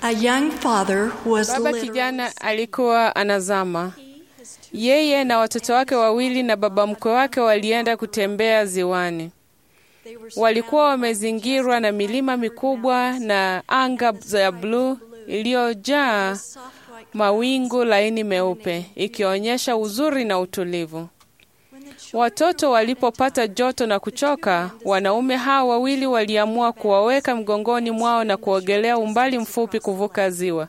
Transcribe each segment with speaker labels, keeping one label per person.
Speaker 1: A young father was
Speaker 2: Baba
Speaker 1: literally
Speaker 2: kijana alikuwa anazama. Yeye na watoto wake wawili na baba mkwe wake walienda kutembea ziwani.
Speaker 1: they were
Speaker 2: Walikuwa wamezingirwa na milima mikubwa na anga ya bluu iliyojaa
Speaker 1: soft white
Speaker 2: mawingu laini meupe, ikionyesha uzuri na utulivu.
Speaker 1: when the children
Speaker 2: Watoto walipopata joto na kuchoka, wanaume hao wawili waliamua kuwaweka mgongoni mwao na kuogelea umbali mfupi kuvuka ziwa.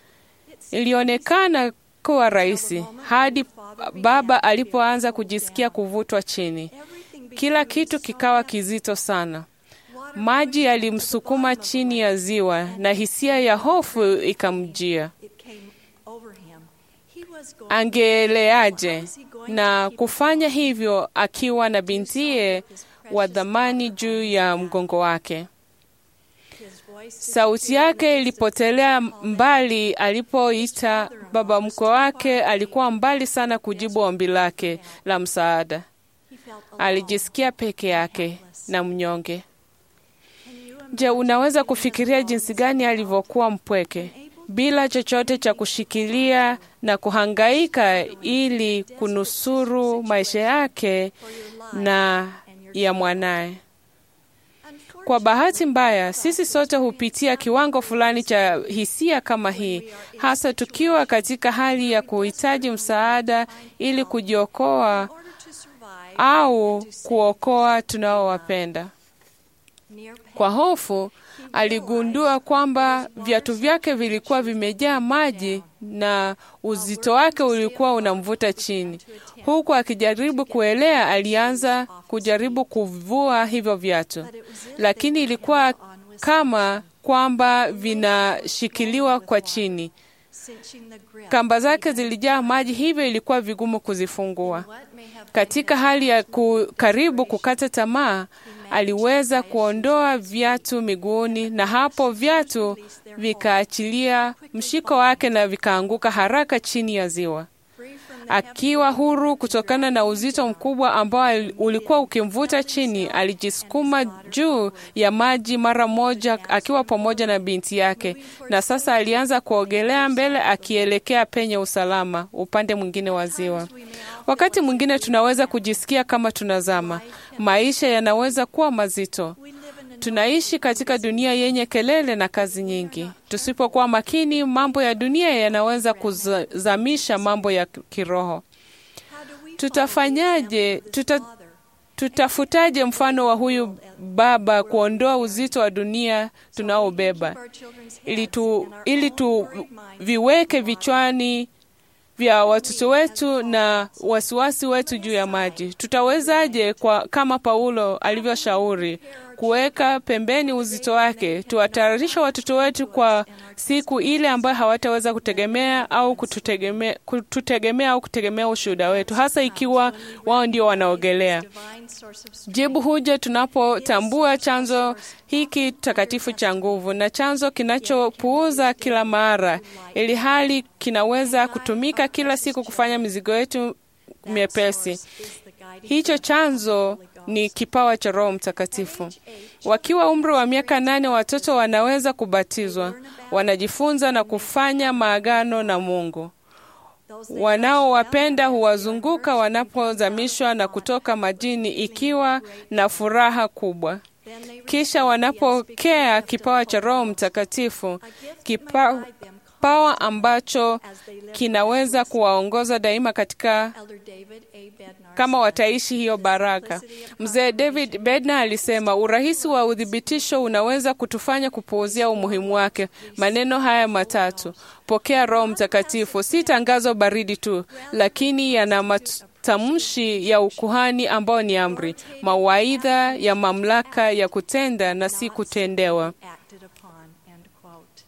Speaker 2: Ilionekana kuwa rahisi hadi baba alipoanza kujisikia kuvutwa chini.
Speaker 1: everything
Speaker 2: Kila kitu kikawa kizito sana. Maji yalimsukuma chini ya ziwa na hisia ya hofu ikamjia.
Speaker 1: it came over him. He was going
Speaker 2: Angeeleaje na kufanya hivyo akiwa na bintiye wa dhamani juu ya mgongo wake?
Speaker 1: his voice
Speaker 2: Sauti yake ilipotelea mbali alipoita baba mkwe wake. Alikuwa mbali sana kujibu ombi lake la msaada.
Speaker 1: he felt alone.
Speaker 2: Alijisikia peke yake na mnyonge. Je, unaweza kufikiria jinsi gani alivyokuwa mpweke bila chochote cha kushikilia na kuhangaika ili kunusuru maisha yake na ya mwanaye? Kwa bahati mbaya, sisi sote hupitia kiwango fulani cha hisia kama hii, hasa tukiwa katika hali ya kuhitaji msaada ili kujiokoa
Speaker 1: In order to survive
Speaker 2: au kuokoa tunaowapenda.
Speaker 1: near
Speaker 2: Kwa hofu, aligundua kwamba viatu vyake vilikuwa vimejaa maji na uzito wake ulikuwa unamvuta chini. Huku akijaribu kuelea, alianza kujaribu kuvua hivyo viatu, lakini ilikuwa kama kwamba vinashikiliwa kwa chini.
Speaker 1: cinching the grip.
Speaker 2: Kamba zake zilijaa maji, hivyo ilikuwa vigumu kuzifungua.
Speaker 1: What may have
Speaker 2: Katika hali ya ku, karibu kukata tamaa, aliweza kuondoa viatu miguuni, na hapo viatu vikaachilia mshiko wake na vikaanguka haraka chini ya ziwa.
Speaker 1: free from the
Speaker 2: Akiwa huru kutokana na uzito mkubwa ambao ali- ulikuwa ukimvuta chini, alijisukuma juu ya maji mara moja akiwa pamoja na binti yake, na sasa alianza kuogelea mbele akielekea penye usalama upande mwingine wa ziwa. Wakati mwingine tunaweza kujisikia kama tunazama. Maisha yanaweza kuwa mazito.
Speaker 1: we live in a
Speaker 2: Tunaishi katika dunia yenye kelele na kazi nyingi. Tusipokuwa makini, mambo ya dunia yanaweza kuzamisha mambo ya kiroho.
Speaker 1: how do we
Speaker 2: Tutafanyaje? Tuta, tutafutaje mfano wa huyu baba kuondoa uzito wa dunia tunaobeba
Speaker 1: our children's
Speaker 2: ili
Speaker 1: heads
Speaker 2: tu,
Speaker 1: in our
Speaker 2: ili
Speaker 1: own
Speaker 2: tu
Speaker 1: worried minds
Speaker 2: viweke vichwani vya watoto wetu na wasiwasi wetu juu ya maji. Tutawezaje kwa kama Paulo alivyoshauri kuweka pembeni uzito wake, tuwatayarisha watoto wetu kwa siku ile ambayo hawataweza kutegemea au kututegemea, kututegemea au kutegemea ushuhuda wetu, hasa ikiwa wao ndio wanaogelea.
Speaker 1: divine source of strength.
Speaker 2: Jibu huja tunapotambua chanzo hiki takatifu cha nguvu na chanzo kinachopuuza kila mara, ili hali kinaweza kutumika kila siku kufanya mizigo yetu miepesi.
Speaker 1: Is the guiding
Speaker 2: Hicho chanzo ni kipawa cha Roho Mtakatifu. Wakiwa umri wa miaka nane, watoto wanaweza kubatizwa, wanajifunza na kufanya maagano na Mungu.
Speaker 1: those that
Speaker 2: Wanaowapenda huwazunguka wanapozamishwa na kutoka majini ikiwa na furaha kubwa.
Speaker 1: then they
Speaker 2: Kisha wanapokea kipawa cha Roho Mtakatifu, kipa- kipawa ambacho kinaweza kuwaongoza daima katika
Speaker 1: Elder David A. Bednar
Speaker 2: kama wataishi hiyo baraka. Mzee David Bednar alisema urahisi wa uthibitisho unaweza kutufanya kupuuzia umuhimu wake. Maneno haya matatu, pokea Roho Mtakatifu, si tangazo baridi tu, lakini yana matamshi ya ukuhani ambao ni amri, mawaidha ya mamlaka ya kutenda na si kutendewa.
Speaker 1: acted upon, end quote.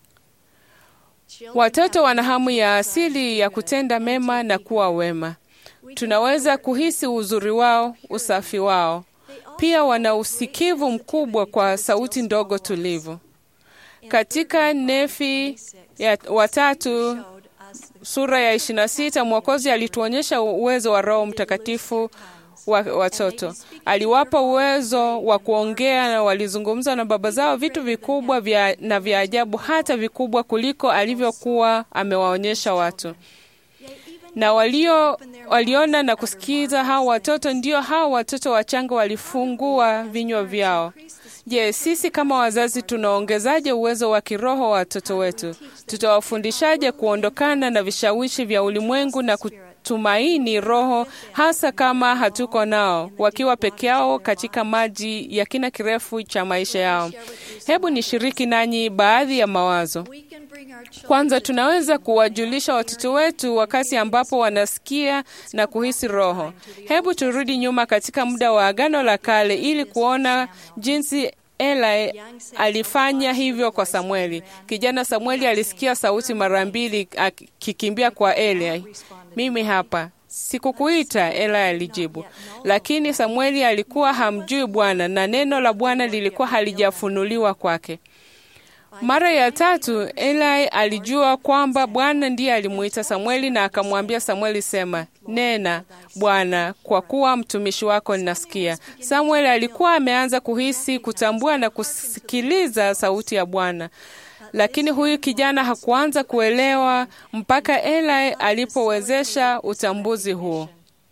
Speaker 2: Watoto wana hamu ya asili ya kutenda mema na kuwa wema. Tunaweza kuhisi uzuri wao, usafi wao. Pia wana usikivu mkubwa kwa sauti ndogo tulivu. Katika Nefi ya watatu sura ya 26 Mwokozi alituonyesha uwezo wa Roho Mtakatifu wa watoto. Aliwapa uwezo wa kuongea na walizungumza na baba zao vitu vikubwa vya, na vya ajabu hata vikubwa kuliko alivyokuwa amewaonyesha watu na walio waliona na kusikiza hao watoto, ndio hao watoto wachanga walifungua vinywa vyao. Je, sisi kama wazazi tunaongezaje uwezo wa kiroho wa watoto wetu? Tutawafundishaje kuondokana na vishawishi vya ulimwengu na kutumaini Roho, hasa kama hatuko nao, wakiwa peke yao katika maji ya kina kirefu cha maisha yao? Hebu nishiriki nanyi baadhi ya mawazo. Kwanza, tunaweza kuwajulisha watoto wetu wakati ambapo wanasikia na kuhisi Roho. Hebu turudi nyuma katika muda wa Agano la Kale ili kuona jinsi Eli alifanya hivyo kwa Samueli. Kijana Samueli alisikia sauti mara mbili akikimbia kwa Eli. Mimi hapa Sikukuita, Eli alijibu. Lakini Samueli alikuwa hamjui Bwana na neno la Bwana lilikuwa halijafunuliwa kwake. Mara ya tatu Eli alijua kwamba Bwana ndiye alimuita Samueli na akamwambia Samueli, sema nena Bwana, kwa kuwa mtumishi wako ninasikia. Samueli alikuwa ameanza kuhisi, kutambua na kusikiliza sauti ya Bwana, lakini huyu kijana hakuanza kuelewa mpaka Eli alipowezesha utambuzi huo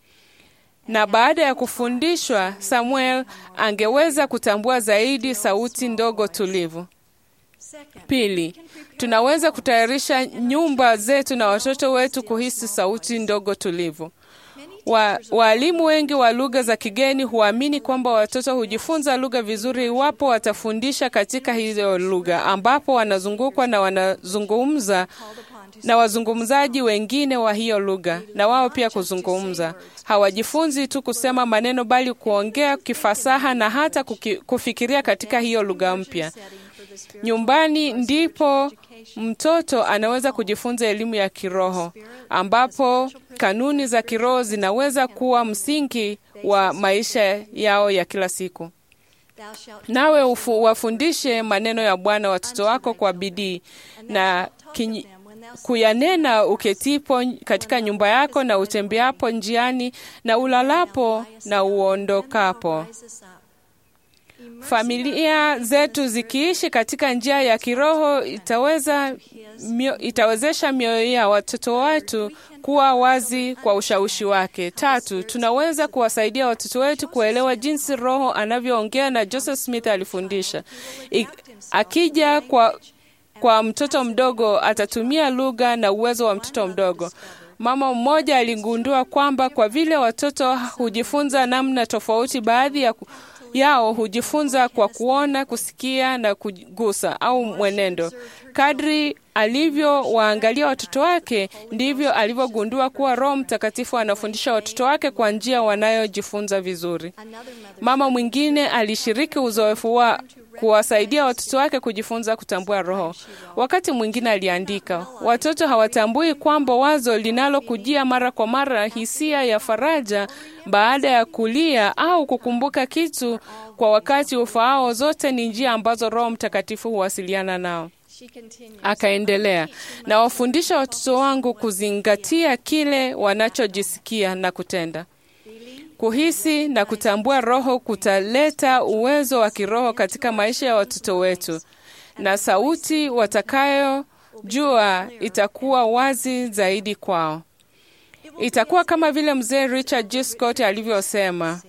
Speaker 2: na baada ya kufundishwa, Samuel angeweza kutambua zaidi sauti ndogo tulivu. Pili, tunaweza kutayarisha nyumba zetu na watoto wetu kuhisi sauti ndogo tulivu. Wa, waalimu wengi wa lugha za kigeni huamini kwamba watoto hujifunza lugha vizuri iwapo watafundisha katika hiyo lugha ambapo wanazungukwa na wanazungumza na wazungumzaji wengine wa hiyo lugha na wao pia kuzungumza. Hawajifunzi tu kusema maneno bali kuongea kifasaha na hata kuki, kufikiria katika hiyo lugha mpya. Nyumbani ndipo mtoto anaweza kujifunza elimu ya kiroho ambapo kanuni za kiroho zinaweza kuwa msingi wa maisha yao ya kila siku. Nawe ufu, wafundishe maneno ya Bwana watoto wako kwa bidii na kinyi, kuyanena uketipo katika nyumba yako na utembeapo njiani na ulalapo na uondokapo. Familia zetu zikiishi katika njia ya kiroho itaweza mio, itawezesha mioyo ya watoto wetu kuwa wazi kwa ushawishi wake. Tatu, tunaweza kuwasaidia watoto wetu kuelewa jinsi Roho anavyoongea na Joseph Smith alifundisha. I, akija kwa kwa mtoto mdogo atatumia lugha na uwezo wa mtoto mdogo. Mama mmoja aligundua kwamba kwa vile watoto hujifunza namna tofauti, baadhi ya yao hujifunza kwa kuona, kusikia na kugusa au mwenendo. Kadri alivyowaangalia watoto wake, ndivyo alivyogundua kuwa Roho Mtakatifu anafundisha watoto wake kwa njia wanayojifunza vizuri. Mama mwingine alishiriki uzoefu wa kuwasaidia watoto wake kujifunza kutambua Roho. Wakati mwingine aliandika, watoto hawatambui kwamba wazo linalokujia mara kwa mara, hisia ya faraja baada ya kulia au kukumbuka kitu kwa wakati ufaao, zote ni njia ambazo Roho Mtakatifu huwasiliana nao. Akaendelea, na wafundisha watoto wangu kuzingatia kile wanachojisikia na kutenda. Kuhisi na kutambua Roho kutaleta uwezo wa kiroho katika maisha ya watoto wetu, na sauti watakayojua itakuwa wazi zaidi kwao. Itakuwa kama vile mzee Richard G. Scott alivyosema,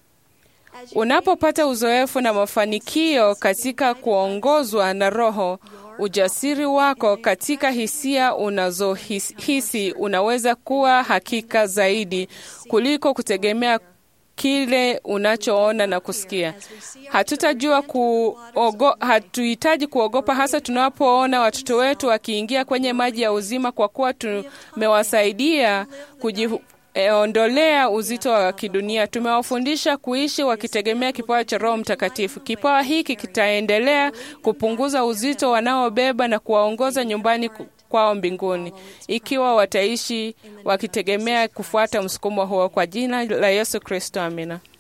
Speaker 2: unapopata uzoefu na mafanikio katika kuongozwa na Roho, ujasiri wako katika hisia unazohisi unaweza kuwa hakika zaidi kuliko kutegemea kile unachoona na kusikia. Hatutajua kuogo, hatuhitaji kuogopa hasa tunapoona watoto wetu wakiingia kwenye maji ya uzima, kwa kuwa tumewasaidia kujiondolea uzito wa kidunia. Tumewafundisha kuishi wakitegemea kipawa cha Roho Mtakatifu. Kipawa hiki kitaendelea kupunguza uzito wanaobeba na kuwaongoza nyumbani kwao mbinguni, ikiwa wataishi wakitegemea kufuata msukumo huo. Kwa jina la Yesu Kristo, amina.